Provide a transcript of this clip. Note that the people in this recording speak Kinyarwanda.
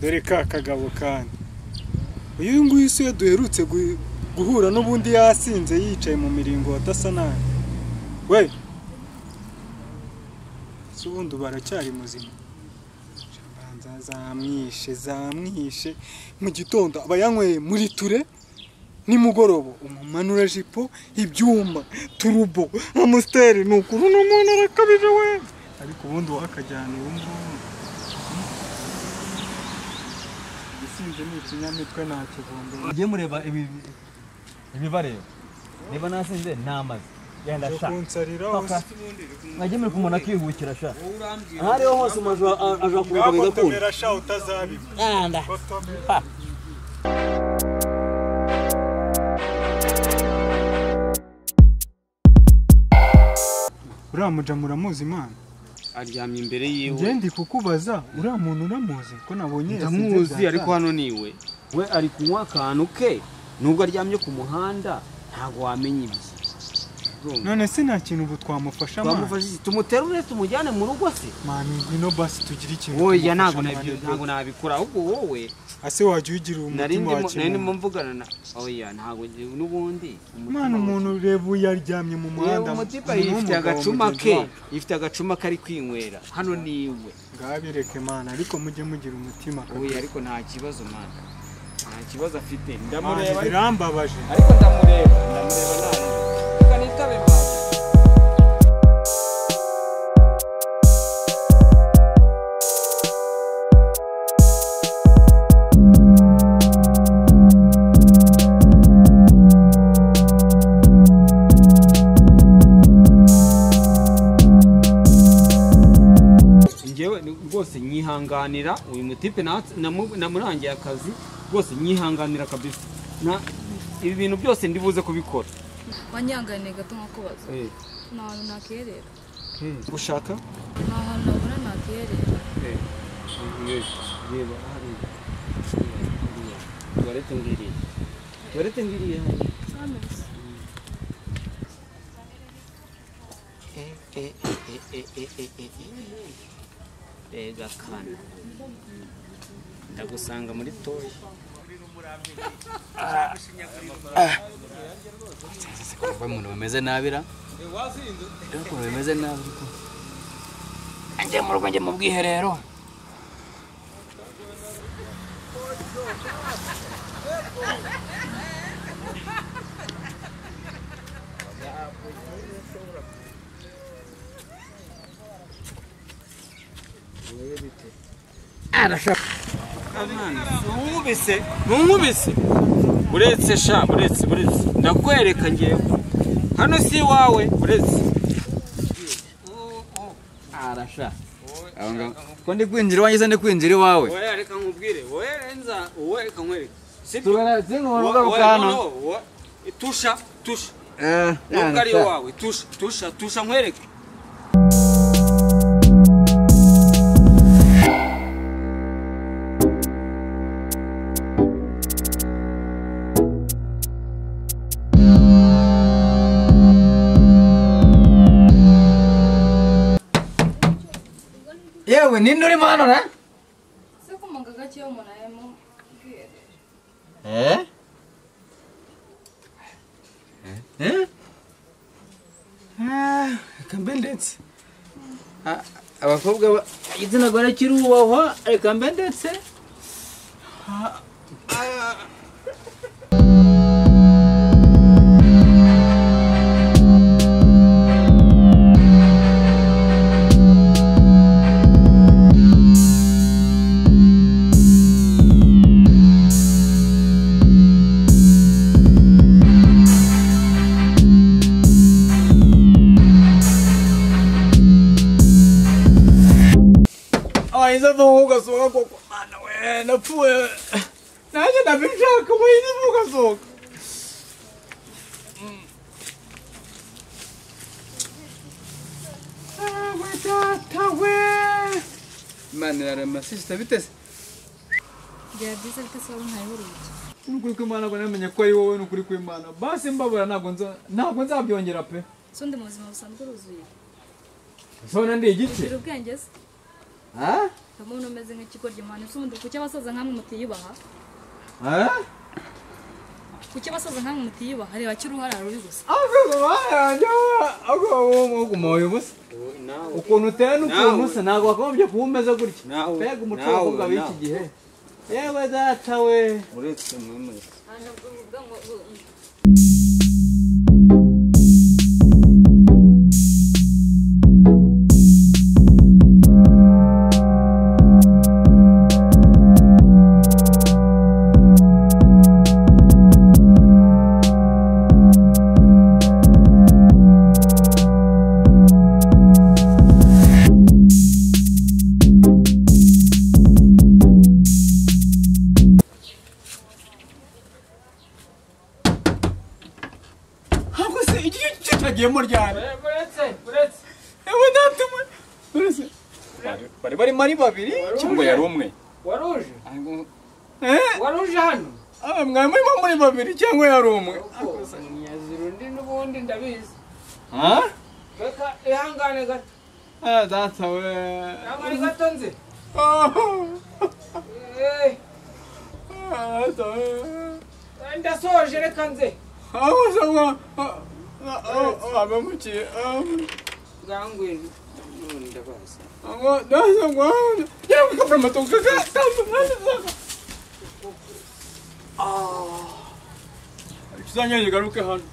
karere ka kagabo kandi uyu nguyu si we duherutse gu- guhura n'ubundi yasinze yicaye mu miringo adasa nabi we si ubundi ubu aracyari muzima Shabanza zamwishe zamwishe mu gitondo aba yanyweye muri ture nimugoroba umumanura jipo ibyuma turubo amusiteri ni ukuri uno muntu arakabije we ariko ubundi wakajyana ubu ngubu isinzi ni ikinyamitwe nta kivumbi Mujye mureba ibi- ibibareba niba nasinze namaze yenda yo sha kunsarira Papa, mwajye muri kumona akihukira sha aho ariho hose umuntu aja kuruka bigakunda ngakotomera sha utazabibwa anda kotomera pa uriya muja muramuzi imana aryamye imbere njye yiwe ndi kukubaza uriya muntu uramuzi ko nabonye yasinze ndamuzi bya ariko saa hano niwe we ari kunywa akantu ke nubwo aryamye ku muhanda ntabwo wamenya ibye sita. Ndumva. none se nta kintu ubu twamufasha mani twamufashe iki? tumuterure tumujyane mu rugo se mani ngwino basi tugire ikintu oya ntabwo tumufasha, nabyo mani, ntabwo nabikora ahubwo wowe ase wajya uyigira nari umutima wa ndimo nari ndimo kimuntu mvugana na oya ntabwo njye- n'ubundi mwana umutima- umuntu ureba uyu aryamye mu muhanda Yewe umutipa umuntu ifite w'umugabo agacuma mugenzi ke wacu. ifite agacuma kari kwinywera hano niwe ngabireke mana ariko mujye mugira umutima oya ariko nta kibazo mwana nta kibazo afite Mani, ndamureba birambabaje ariko ndamureba ndamureba nawe reka nitabe mama njyewe ni- rwose nyihanganira uyu mutipe natse- namu- namurangiye akazi rwose nyihanganira kabisa Na- ibi bintu byose ndibuze kubikora wanyanganiye gato nkakubaza Eh, nta hantu nakerera hmm. gushaka nta hantu nabona nakerera Eh, iyo- reba hariya. Hariya. tuwarete ngiriye tuwarete ngiriye hano. Eh, eh, eh, eh, eh, eh, eh, eh, eh. rega kana ndagusanga muri toyi Kuba umuntu bameze nabira rero ukuntu bimeze nabi ariko njye mu rugo njye mu bwiherero ntunkubise ntunkubise buretse sha buretse buretse ndakwereka ngewe hano si iwawe buretse arasha ko ndi kwinjira iwanjye se ndi kwinjira iwawe wowe reka nkubwire wowe renza wowe reka nkwereke sibyo tubona turi mu rugo wowe rukano noneho wowe tusha tusha nubwo ari iwawe tusha tusha tusha nkwereke yewe ninde urimo hano na se ko mu gaga kiyo umuntu arimo bwira Eh? Eh? Ah, Kambe ndetse Ah, abakobwa ba- igitsina gore kiri ubahwa reka mbe ndetse abahinza avamo ugasohoka koko mwana we napfuye nanjye ndabishaka abahinza avamo ugasohoka we data we imana irarema sisita biteze byaba byiza ariko se wari ntayihuruke ni ukuri kw'imana ngo namenye ko ari wowe ni ukuri kw'imana basi mbabura ntabwo nza ntabwo nzabyongera pe se undi mu buzima busanzwe uruzuye sona ndi igice ugira ubwenge se Ah? ndabona umeze nk'ikigoryi mwana ese ubundi kuki abasaza nkamwe mutiyubaha kuki abasaza nkamwe mutiyubaha reba kiri uharara uri gusa Ako bayanjyeho ako wumugumoye ubusa nawe ukuntu uteye n'ukuntu usa ntabwo wakagombye kuba umeze gutya Nawe, mbega nawe, umucakobwa w'iki nawe. gihe yewe data we uretse mwe mwese ahubwo se iki gice cyagiyemo ryari uretse uretse yewe data we uretse bari barimo ari babiri cyangwa yari umwe waruje waruje hano Ah, mwari murimo muri babiri cyangwa yari umwe munyazira undi n'ubundi ndabizi Ah? reka ihangane gato Ah, data we ihangane gato nze Ah, Eh, ah, data we ndasoje reka nze aho se mwa abamukiye bwangwini none ndabazi ngo dasa ngo yari gukora amatoka uzanyange garuke hano